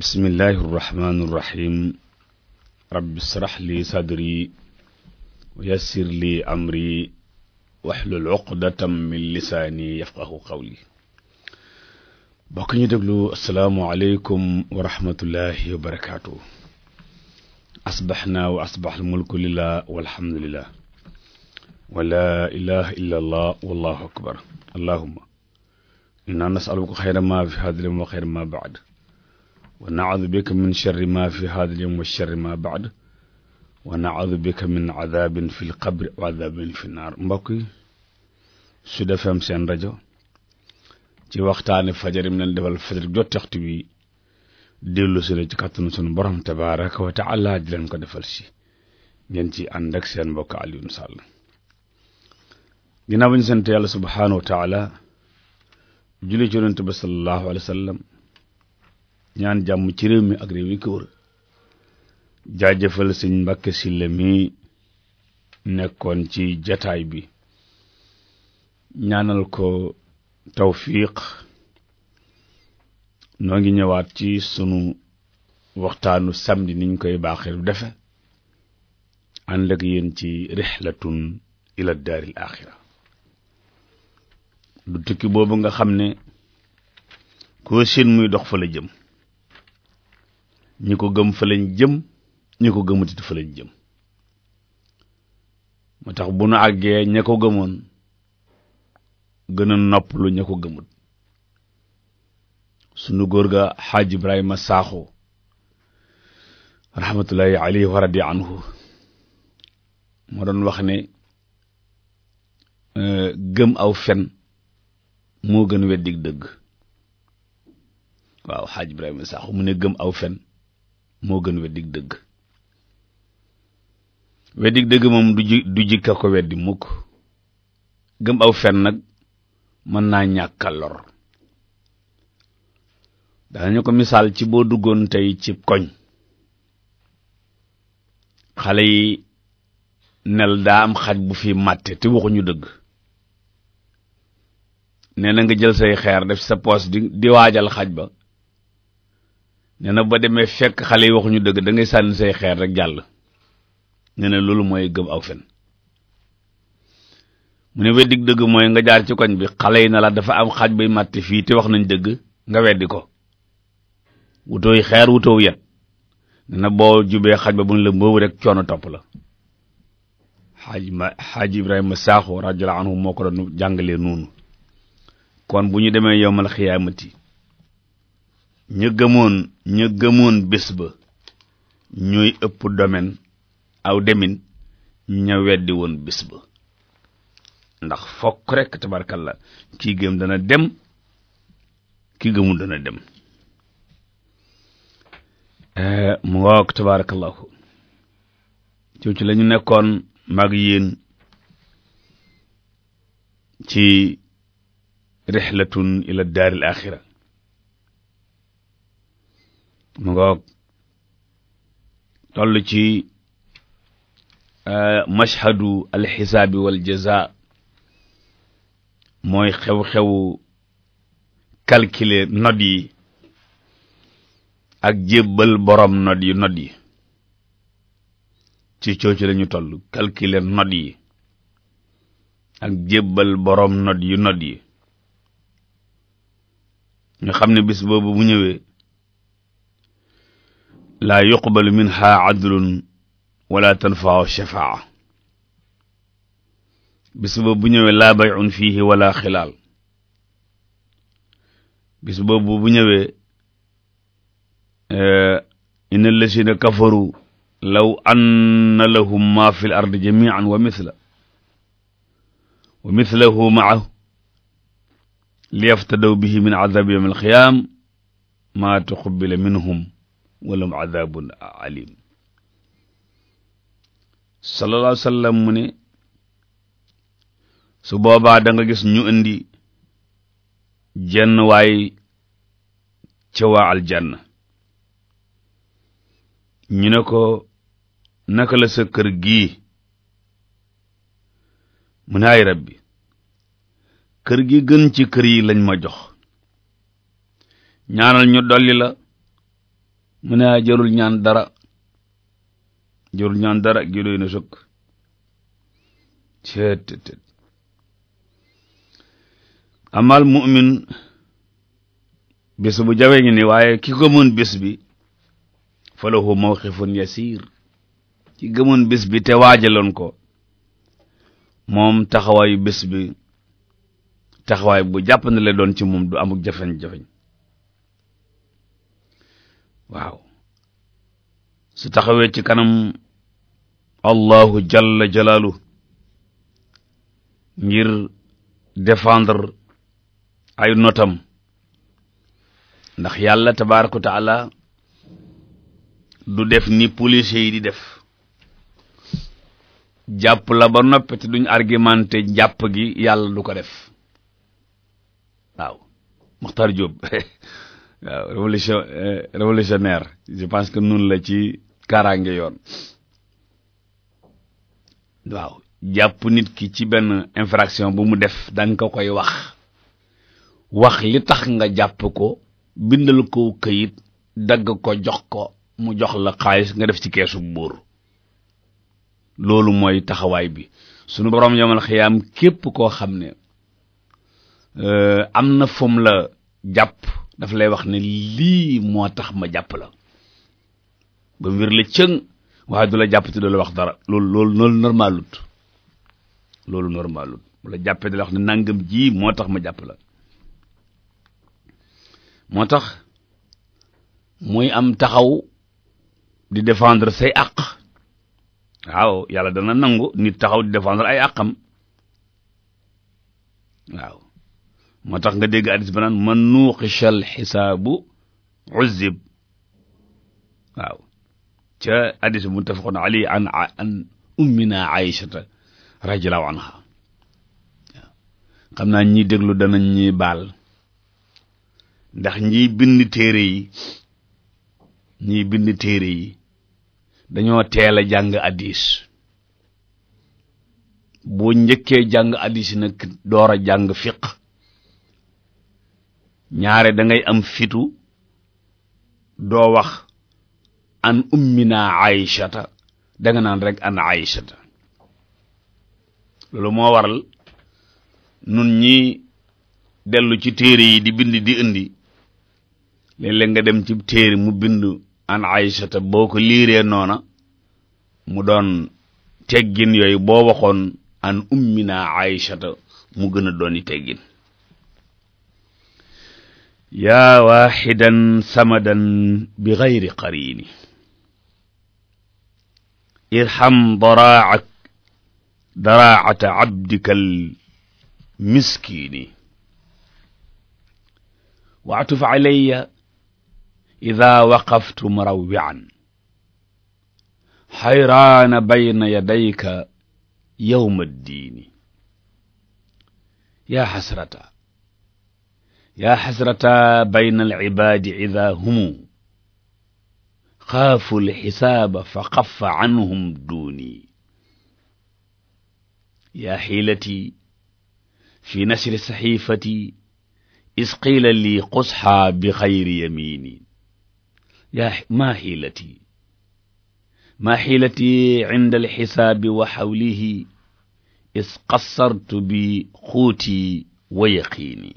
bismillahi irrahmani irrahim rabbi israh li sadri wa yassir li amri waxlul uqdatam min lisaani yafqahu qawli bokk ñu déglu asalaamualeykum wa rahmatullahi wa barakaatu asbaxna wa asbax almulku lillah walhamdulillah wa la ilaha illa allah wallahu akbar allahuma inna nasaluka xayra ma fi hada lyawm wa xayra ma baad wa naudu bika min sharri ma fi hada lyawm wa sharri ma baad wa naudu bika min adabin fi lqabri wa adabin fi naar mbokk yi Sud FM seen rajo ci waxtaani fajar yi mu leen defal fajar jot waxtu bi dellu si la ci kàttanu sunu borom tabaraka wa taala di leen ko defal si ngeen ci ànd ak seen mbokk Alioune Sall ginnaaw ba ñu sant yàlla subhaanahu wa taala julli ci yonent ba sallallahu alayhi wa sallam ñaan jàmm ci réew mi ak réew yi ko wër jaajëfal sëñ Mbàkke Sylla mi nekkoon ci jataay bi ñaanal ko tawfiq noo ngi ñëwaat ci sunu waxtaanu samedi niñ koy baaxee du defe ànd ak yéen ci rixlatun ila daaril axira du tukki boobu nga xam ne koo seen muy dox fa la jëm ñi ko gëm fa lañ jëm ñi ko gëmutit fa lañ jëm moo tax bu nu àggee ña ko gëmoon gën a noppalu ña ko gëmut sunu góor ga xaaj Ibrahima Saaxo rahmatullahi alayhi wa radi anhu moo doon wax ne gëm aw fen moo gën weddig dëgg waaw xaaj Ibrahima Saaxo mu ne gëm aw fen moo gën weddig dëgg weddig dëgg moom du ji du jikka ko weddi mukk gëm aw fen nag mën naa ñàkka lor danañu ko misaal ci boo duggoon tey ci koñ xale yi nel daa am xaj bu fi màtte te waxuñu dëgg nee na nga jël say xeer def sa poos di di waajal xaj ba nee na ba demee fekk xale yi waxuñu dëgg da ngay sànni say xeer rek jàll nee na loolu mooy gëm aw fen mu ne weddig dëgg mooy nga jaar ci koñ bi xale yi na la dafa am xaj bay màtte fii te wax nañ dëgg nga weddi ko wutooy xeer wutoow yet nee na boo jubee xaj ba bu ñu la mboobu rek coono topp la xaaj ma xaaj Ibrahima Saaxo radiyallahu anhu moo ko doon jàngalee noonu kon bu ñu demee yowmal xiyaamati ña gëmoon ña gëmoon bés ba ñooy ëpp domaine aw demin ña weddi woon bés ba ndax fokk rek tabarkalla kii gëm dana dem kii gëmul dana dem mu ngoog tabarakallahu ci ci la ñu nekkoon mag yéen ci rixlatun ila daaril axira mu ngoog toll ci mashhadu alxisaabi wal jaza mooy xew-xewu calculer note yi ak jébbal borom note yi note yi ci cooci lañu toll calculer note yi ak jébbal borom note yu note yi ñu xam ne bis boobu bu ñëwee laa yuqbalu minha adlun wala tanfau shafaa bis boobu bu ñëwee laa bayun fiihi wala xilaal bis boobu bu ñëwee inna allazina kafaru law anna lahum ma fi l ardi jamian wa mithla wa mithlahu maahu liyaftadaw bihi min adabi yawm alqiyam ma tuqbila minhum walahum adabun alim sallallahu alayhi wa sallam mu ne su boobaa da nga gis ñu indi jenn waay ca waa aljanna ñu ne ko naka la sa kër gii mu ne ay rabbi kër gi gën ci kër yi lañ ma jox ñaanal ñu dolli la mu ne jarul ñaan dara jarul ñaan dara gi doy na sëkk ceet amal mu'min bés bu jawe ngi ni waaye ki gëmoon bés bi fa lahu mawqifun yasir ki gëmoon bés bi te waajaloon ko moom taxawaayu bés bi taxawaay bu jàpp na la doon ci moom du amuk jafeñ-jafeñ waaw su taxawee ci kanam allahu jalla jalaalu ngir défendre ay notam ndax yàlla tabaaraka wa taala du def ni policiers yi di def jàpp la ba noppi te duñ argumenté jàpp gi yàlla du ko def waaw Mokhtar Diop waaw révolution révolutionnaire je pense que nun la ci kaaraange yoon waaw jàpp nit ki ci benn infraction bu mu def da nga ko koy wax wax li tax nga jàpp ko bindal ko këyit dagg ko jox ko mu jox la xaalis nga def ci keesu buur loolu mooy taxawaay bi sunu boroom yomal xiyaam képp koo xam ne am na fum la jàpp daf lay wax ne lii moo tax ma jàpp la ba mbir la cëng waaye du la jàpp te du la wax dara loolu loolu loolu normalut loolu normalut bu la jàppee da la wax ne nangam ji moo tax ma jàpp la moo tax muy am taxaw di défendre say àq waaw yàlla dana nangu nit taxaw di défendre ay àqam waaw moo tax nga dégg addis ba naan man nuuqishal xisaabu uzib waaw ca addis bu muttafaqun ali an an ummina aïchata radiallahu anha waaw xam naa ñi déglu danañ ñuy baal ndax ñiy bind téere yi ñiy bind téere yi dañoo teel a jàng addis boo njëkkee jàng addis nag door a jàng fiq ñaare da ngay am fitu doo wax an ummina aïchata da nga naan rek an aïchata loolu moo waral nun ñi dellu ci téere yi di bind di indi léeg-léeg nga dem ci téere mu bind an aïchata boo ko liiree noona mu doon teggin yooyu boo waxoon an ummina aïchata mu gën a dooni teggin yaa waaxidan samadan bi gayri qarini irham daraac daraacata cabdika almiskini waatuf calaya ida waqaftu murawwican xayraana bayna yadayka yowma addiini yaa xasrata yaa xasrata bayna alcibaadi ida humu xaafu alxisaaba fa xafa canhum duuni yaa xiilati fi nasri saxiifati is qiila lii qusxaa bi xayri yamiini yaa maa xiilati maa xiilati cinda alxisaabi wa xawlihi is qassartu bi xuuti wa yaqiini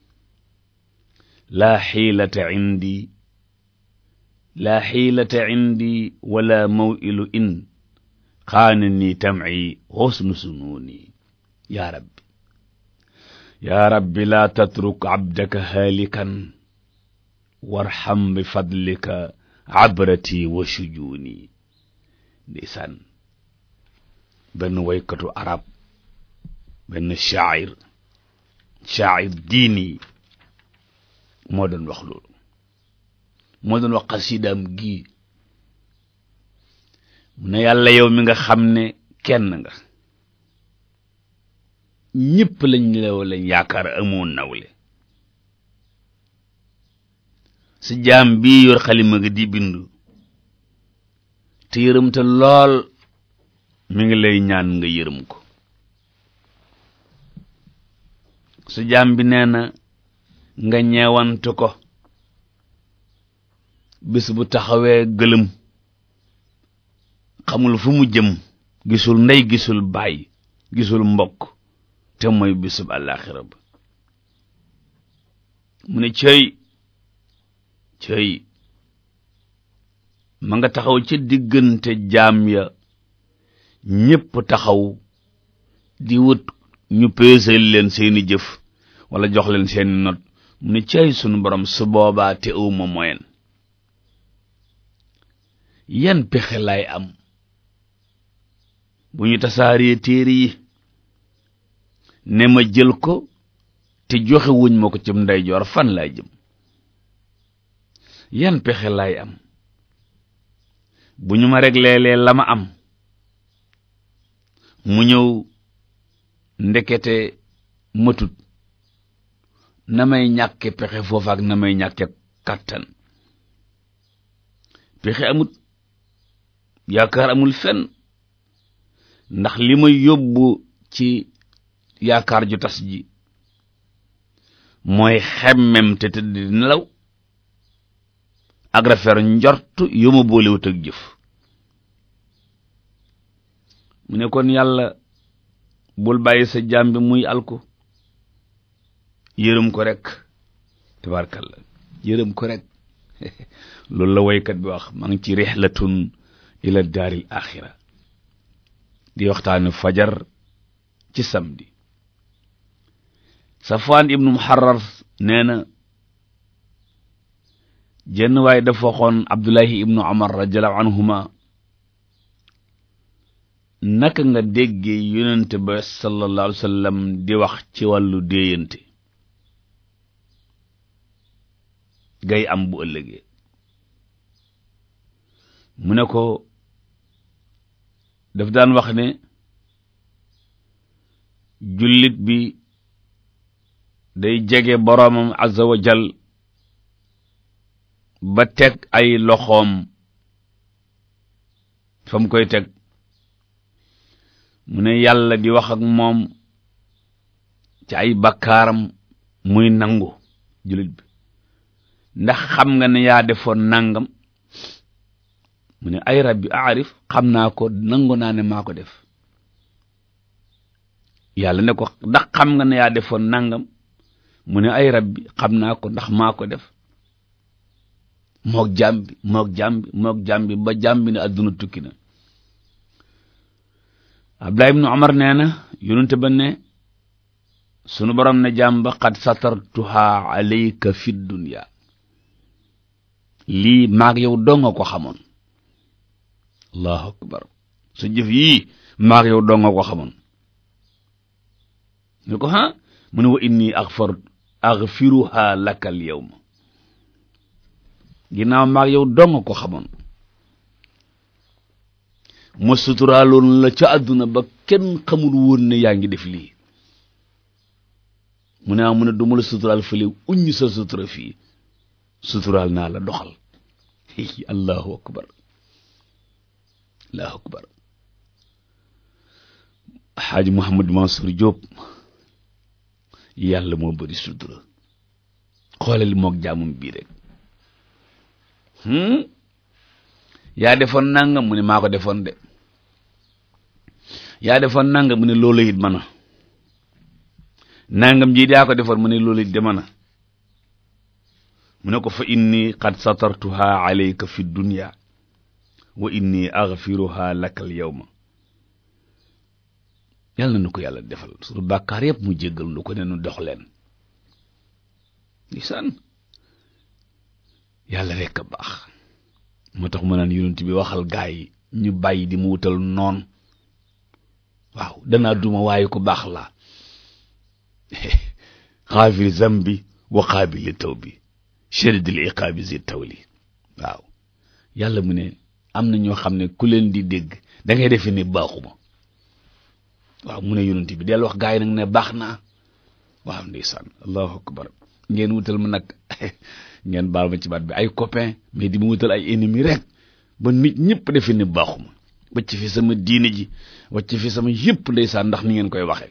laa xiilata cindi laa xiilata cindi wala mawilu in xaanani tamci xusnu sunuuni yaa rabbi yaa rabbi laa tatruk cabdaka haalikan warxam bi fadlika cabrati wa shujuuni ndeysaan benn waykatu arab benn shaacir shaacir diini moo doon wax loolu moo doon wax xasidaam gii mu ne yàlla yow mi nga xam ne kenn nga ñëpp lañ lew lañ yaakaar amoon nawle si jaam bii yor xalima nga di bindu te yërëm te lool mi ngi lay ñaan nga yërëm ko su jaam bi nee na nga ñeewantu ko bis bu taxawee gëlëm xamul fu mu jëm gisul ndey gisul baay gisul mbokk te mooy bisub àllaaxira ba mu ne cëy cëy ma nga taxaw ci diggante jaam ya ñépp taxaw di wut ñu peesal leen seeni jëf wala jox leen seeni not mu ne cëy sunu borom su boobaa te awma moyen yan pexe lay am bu ñu tasaaree téere yi ne ma jël ko te joxe wuñ ma ko ci ndeyjoor fan laay jëm yan pexe laay am bu ñu ma regleelee la ma am mu ñëw ndekete matut na may ñàkke pexe foofu ak na may ñàkke kàttan pexe amut yaakaar amul fenn ndax li ma yóbbu ci yaakaar ju tas ji mooy xemmem te tëdd di nelaw ak rafet njort yu ma boolewut ak jëf mu ne kon yàlla bul bàyyi sa jaam bi muy alku yërëm ko rek tabarkalla yërëm ko rek loolu la woykat bi wax maa ngi ci rihlatun ila daaril axira di waxtaane fajar ci samedi Safwaan ibnu Muharrar nee na jenn waaye dafa waxoon Abdullahi ibnu Umar radiyallahu anhuma naka nga déggee yonente ba sallallahu alayhi wa sallam di wax ci wàllu déeyante gay am bu ëllëgee mu ne ko daf daan wax ne jullit bi day jege boroomam azza wa jal ba teg ay loxoom fa mu koy teg mu ne yàlla di wax ak moom ci ay bakkaaram muy nangu jullit bi ndax xam nga ne yaa defoon nangam mu ne ay rabbi aarif xam naa ko nangu naa ne maa ko def yàlla ne ko ndax xam nga ne yaa defoon nangam mu ne ay rabbi xam naa ko ndax maa ko def mook jàmbi mook jàmbi mook jàmbi ba jàmbi ne adduna tukki na Abdullah ibnu Umar nee na yonente ba ne sunu borom ne jàmba qad satartuha alayka fi dunya lii maag yow donga ko xamoon allahu akbar sa jëf yii maag yow donga ko xamoon ñu ko ha mu ne wa inni aghfar aghfiruha laka al yawma ginnaaw maag yow donga ko xamoon ma suturaaloon la ca àdduna ba kenn xamul woon ne yaa ngi def lii mu ne ah mu ne du ma la suturaal fële uññ sa sutura fii suturaal naa la doxal allahu akbar allahu akbar xaaji Mouhamad Mansour Diop yàlla moo bëri sutura xoolal mook jaamum bii rek yaa defoon nangam mu ne maa ko defoon de yaa defoon nangam mu ne loolu it mën a nangam ji yaa ko defoon mu ne loolu it de mën a mu ne ko fa inni qad satartuha alayka fi dunya wa inni aghfiruha laka al yawma yàlla na nu ko yàlla defal suñu bàkkaar yëpp mu jéggal nu ko ne nu dox leen lisaan yàlla rekk a baax moo tax mu naan yonent bi waxal gaa yi ñu bàyyi di mu wutal noon waaw danaa duma waaye ko baax laa xaafir zambi wa qaabili tawbi shadidil iqaabi zi tawli waaw yàlla mu ne am na ñoo xam ne ku leen di dégg da ngay defe ne baaxuma waaw mu ne yonent bi del wax gaa yi nag ne baax naa waaw ndeysaan allahu akbar ngeen wutal ma nag ngeen baal ma ci baat bi ay copain mais di ma wutal ay ennemi rek ba nit ñëpp defe ne baaxuma wacc fi sama diine ji wacc fi sama yëpp ndeysaan ndax ni ngeen koy waxee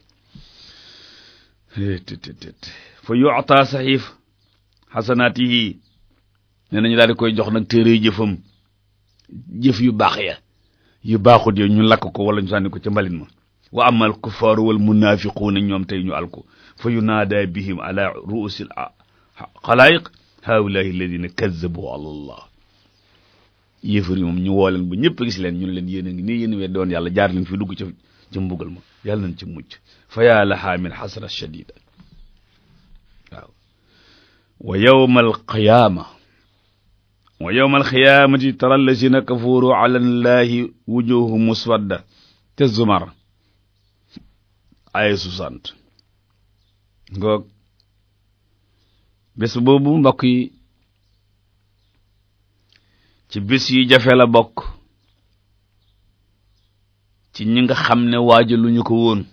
fa yu'ta saxiif xasanaatihi nee nañu daal di koy jox nag téere jëfam jëf yu baax ya yu baaxut ya ñu lakk ko wala ñu sànni ko ca mbalit ma wa amal kuffaaru wal munaafiquuna ñoom tey ñu alko fa yunaada bihim ala ruusil xalaayiq haulahi alladina kazzabu ala allah yéefar yi moom ñu woo leen ba ñëpp gis leen ñun leen yéen a ngi nii yéen weddi woon yàlla jaar leen fi dugg ca ca mbugal ma yàlla nañ ci mucc fa yaa lahaa min xasra shadida waaw wa yawma alqiyaama wa yawma alqiyaamati tara allazina kafaru ala allahi wujuhu muswadda te zumar ay soixante ngoog bés boobu mbokk yi ci bés yi jafe la bokk ci ñi nga xam ne waaja lu ñu ko woon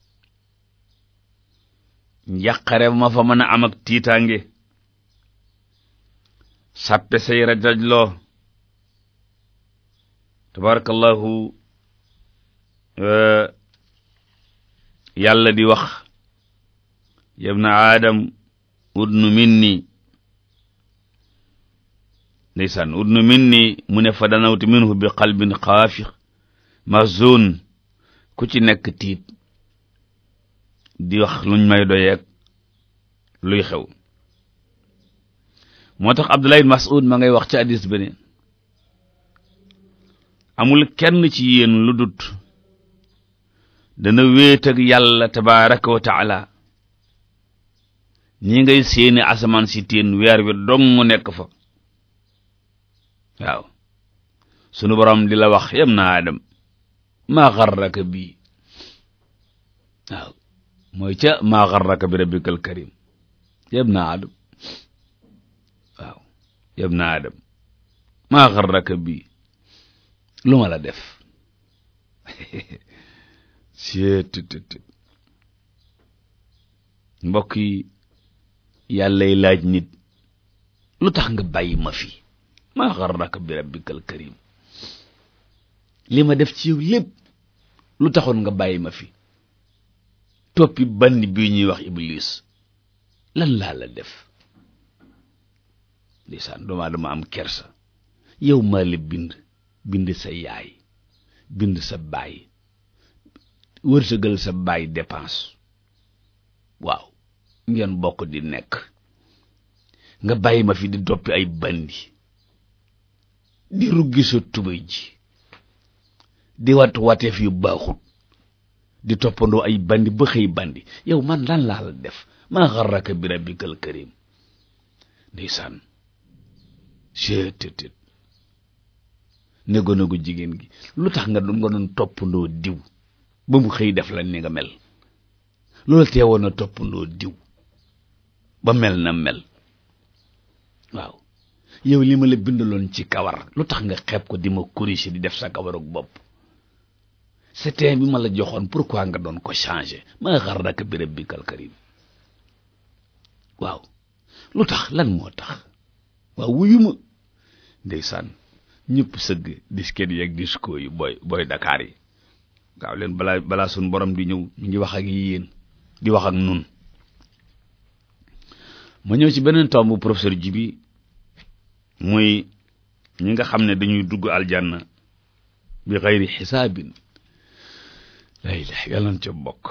njàqare ma fa mën a am ak tiitaange sàppe say rajajloo tabarakallahu yàlla di wax yabna aadam udnu minni ndeysaan udnu minni mu ne fa danawtu minhu bi qalbin xaafix mahzun ku ci nekk tiit di wax luñ may doyeeg luy xew moo tax Abdullah ibn Mas'ud ma ngay wax ci hadis beneen amul kenn ci yéen lu dut dana wéet ak yàlla tabaraka wa taala ñi ngay séeni asamaan si teen weer wi dong nekk fa waaw sunu borom di la wax yam na adam maa xarraka bii waaw mooy ca maa xarraka bi rabbikal karim yam na adam waaw yam na adam maa xarraka bii lu ma la def seettt mbokk yi yàllay laaj nit lu tax nga bàyyi ma fi maa xarraka bi rabbikal karim li ma def ci yow lépp lu taxoon nga bàyyi ma fi toppi banni bii ñuy wax iblis lan laa la def ndeysaan doomaa dama am kersa yow maa la bind bind sa yaay bind sa baay wërsëgal sa baay dépense waaw ngeen bokk di nekk nga bàyyi ma fi di doppi ay bandi di ruggi sa tubéy ji di wat wateef yu baaxut di toppandoo ay bandi ba xëy bandi yow man lan laa la def maa xarraka bi rabbikal karim ndeysaan seetétét négo-négo jigéen gi lu tax nga doon nga doon toppandoo diw ba mu xëy def la ni nga mel loolu teewoon na toppandoo diw ba mel na mel waaw yow li ma la bindaloon ci kawar lu tax nga xeeb ko di ma corriger di def sa kawarug bopp c'était bi ma la joxoon pourquoi nga doon ko changer ma xarraka bi rabbikal karim waaw lu tax lan moo tax waaw wuyu ma ndeysaan ñëpp sëgg disket yeeg disco yi booy booy Dakar yi waaw leen balaa balaa suñ borom di ñëw mi ngi wax ak yéen di wax ak nun ma ñëw ci beneen tomb professeur Jibi muy ñi nga xam ne dañuy dugg aljanna bi xayri xisaabin la ilaha yàlla na ca bokk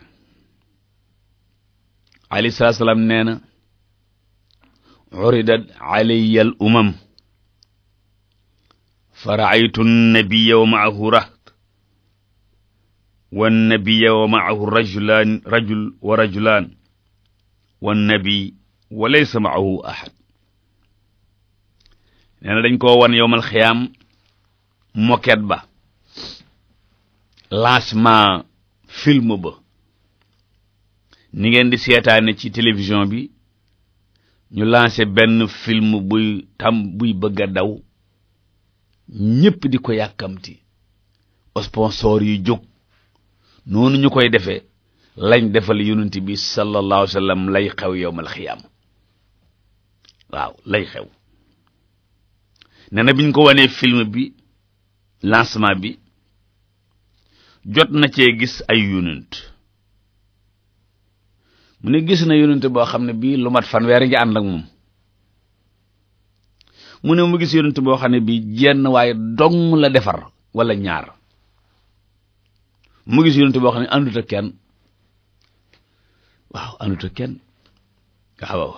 alayhi salaatu salaam nee na uridat alayya al umam fa raaytu nnabiya wa maahu raht wannabiya wa maahu rajulaan rajul wa rajulaan wannabi wa laysa maahu ahad nee na dañ koo wan yowmal xiyaam moket ba lancement film ba ni ngeen di seetaane ci télévision bi ñu lancé benn film buy tam buy bëgg a daw ñépp di ko yàkkamti sponsor yi jóg noonu ñu koy defee lañ defal yonent bi sallallahu alayhi wa sallam lay xew yowmal xiyaam waaw lay xew nee na biñ ko wanee film bi lancement bi jot na cee gis ay yonent mu ne gis na yonent boo xam ne bii lu mat fanweer ngi ànd ak moom mu ne mu gis yonent boo xam ne bi jenn waaye dong la defar wala ñaar mu gis yonent boo xam ne àndut ak kenn waaw àndut ak kenn waaw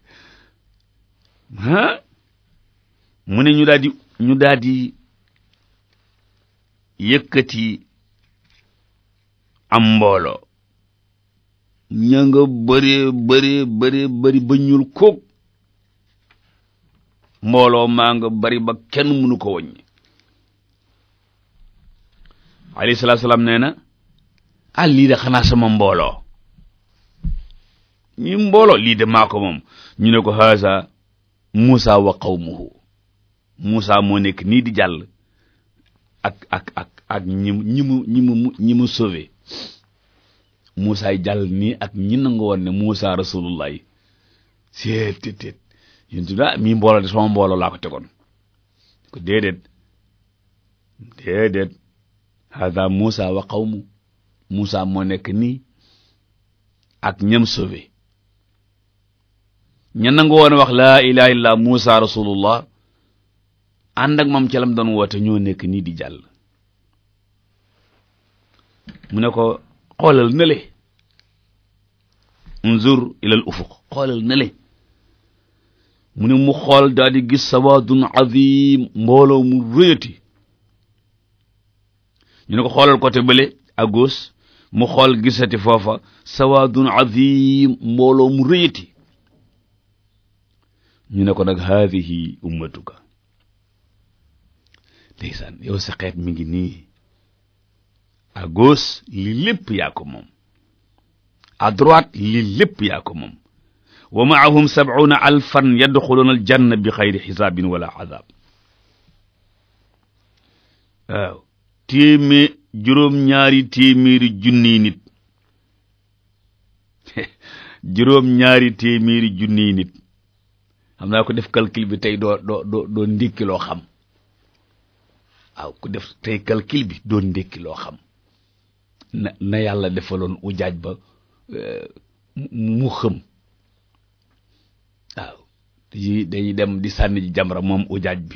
ah mu ne ñu daal di ñu daal di yëkkati am mbooloo ña nga bëree bëree bëree bëri ba ñuul koog mbooloo maa nga bari ba kenn mënu ko wàññi alayhi salaatu salaam nee na ah lii de xanaa sama mbooloo ñi mbooloo lii de maa ko moom ñu ne ko haasa Muusa wa qawmuhu Muusa moo nekk nii di jàll ak ak ak ak ñi ñi mu ñi mu ñi mu sauvé Muusa yi jàll nii ak ñi nangu woon ne Muusa rasulullah yi seet tet tet yéen tu ah mii mbooloo de sama mbooloo laa ko tegoon ko déedéet déedéet hada Muusa wa qawmu Muusa moo nekk nii ak ñam sauvé ña nangu woon wax laa ilaha illa Muusa rasulullah ànd ak moom ca lam doon woote ñoo nekk nii di jàll mu ne ko xoolal nele unzur ilal ufuq xoolal nele mu ne mu xool daal di gis sawaadun azim mbooloo mu rëyati ñu ne ko xoolal côté bële à gauche mu xool gisati foofa sawaadun azim mbooloo mu rëyati ñu ne ko nag haadihi ummatuka ndeysaan yow sa xeet mi ngi nii à gauche li lépp yaa ko moom à droite li lépp yaa ko moom wa maahum sab'una alfan yadxuluna aljanna bi xayri xisaabin wala azab waaw téemée juróom-ñaari téeméeri junniy nit juróom-ñaari téeméeri junniy nit xam naa ko def calcul bi tey doo doo doo doo ndékki loo xam waaw ku def tey calcul bi doo ndékki loo xam na na yàlla defaloon ujaaj ba mu xëm waaw dañuy dañuy dem di sànni ji jamra moom ujaaj bi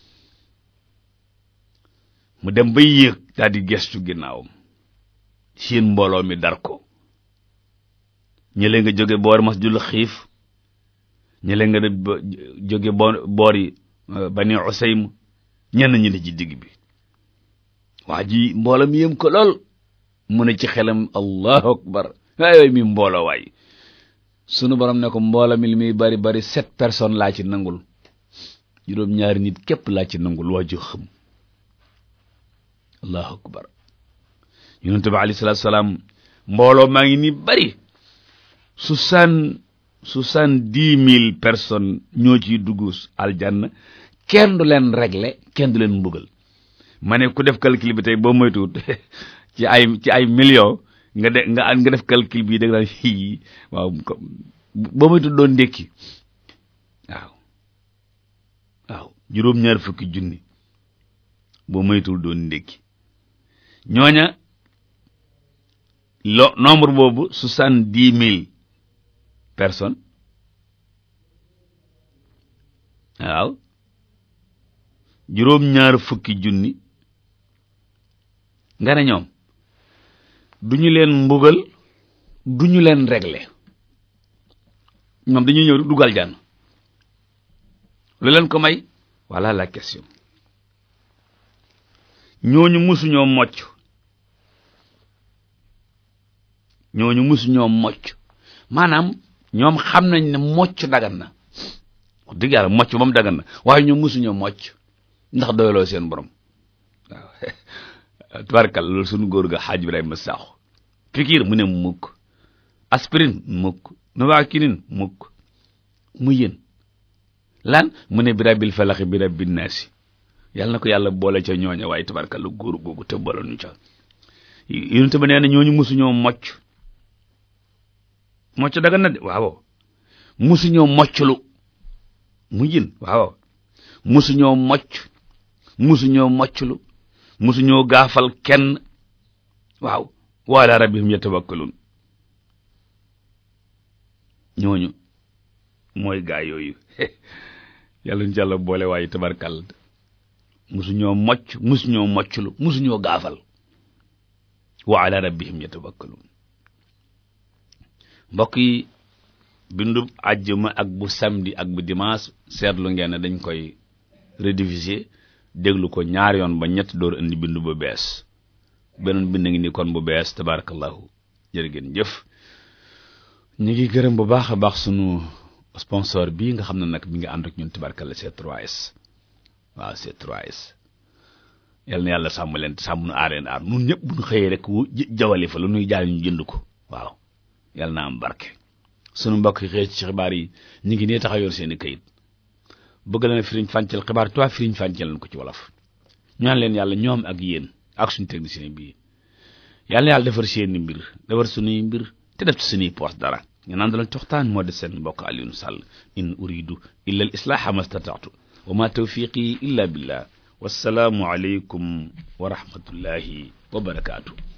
mu dem bay yéeg daal di gestu ginnaawam seen mbooloo mi dar ko ñële nga jóge boor masjidul xiif ñële nga jóge boor boori bani usaym ñenn ñi ne ci digg bi waa ji mbooloo mi yëm ko lool mu ne ci xelam allahu akbar waay waay mi mbooloo waay sunu borom ne ko mbooloo mi li muy bari bari sept personnes laa ci nangul juróom ñaari nit képp laa ci nangul waa ju xëm allahu akbar yonente bi alayhi salaatu salaam mbooloo maa ngi ni bari soixante soixante-dix mille personnes ñoo ciy dugg aljanna kenn du leen régler kenn du leen mbugal ma ne ku def calcul bi tey boo moytuwut ci ay ci ay millions nga de nga nga def calcul bi da nga naan fii waaw boo moytuwut doon ndékki waaw waaw juróom-ñaar fukki junni boo moytuwul doon ndékki ñooña lo nombre boobu soixante-dix mille personnes waaw juróom-ñaar fukki junni nga ne ñoom du ñu leen mbugal du ñu leen régler ñoom dañuy ñëw dugal jànn lu leen ko may voilà la question ñooñu musuñoo mocc ñooñu musuñoo mocc maanaam ñoom xam nañ ne mocc dagan na wax dëgg yàlla mocc moom dagan na waaye ñoom musuñoo mocc ndax doyloo seen borom waaw tubarkal loolu suñu góor ga xaaj Ibrahima Sakho pikiir mu ne mukk aspirine mukk novaquine mukk mu yéen lan mu ne bi rabbil falaxi bi rabbin naasi yàlla na ko yàlla boole ca ñooña waaye tubarkal la góor googu te boole ñu ca yonente ba nee na ñooñu musuñoo mocc mocc dagan na de waaw musuñoo mocclu mu yéen waaw musuñoo mocc musuñoo mocclu musuñoo gaafal kenn waaw wa ala rabbihim yatawakkalun ñooñu mooy gaa yooyu yàlla ñu jàlla boole waaye tabarkal musuñoo mocc musuñoo mocclu musuñoo gaafal wa ala rabbihim yatawakkalun mbokk yi bindu àjjuma ak bu samedi ak bu dimanche seetlu ngeen ne dañ koy rediffuser déglu ko ñaar yoon ba ñett door indi bindu bu bees beneen bind ngi ni kon bu bees tabarakallahu jërë ngeen jëf ñu ngi gërëm bu baax a baax sunu sponsor bii nga xam ne nag mi ngi ànd ak ñun tabarakalla C3S waaw C3S yal na yàlla sàmm leen sàmm nu aar leen aar nun ñëpp bu ñu xëyee rek wu jawali fa lu nuy jaay ñu jënd ko waaw yal na am barke sunu mbokk yi xëy ci xibaar yi ñu ngi nee taxa yor seen i kayit bëgg leen firiñ fàncal xibaar toi firiñ fàncal leen ko ci wolof ñaan leen yàlla ñoom ak yéen ak suñu technicien bii yàlla na yàlla defar seeni mbir defar suñuy mbir te def ci suñuy poos dara ñu naan dalañ coxtaan moo de seen mbokk Alioune Sall in uridu illa al islaha mastata'tu wa ma tawfiqi illa billah wassalaamu aleykum wa rahmatullahi wa barakaatu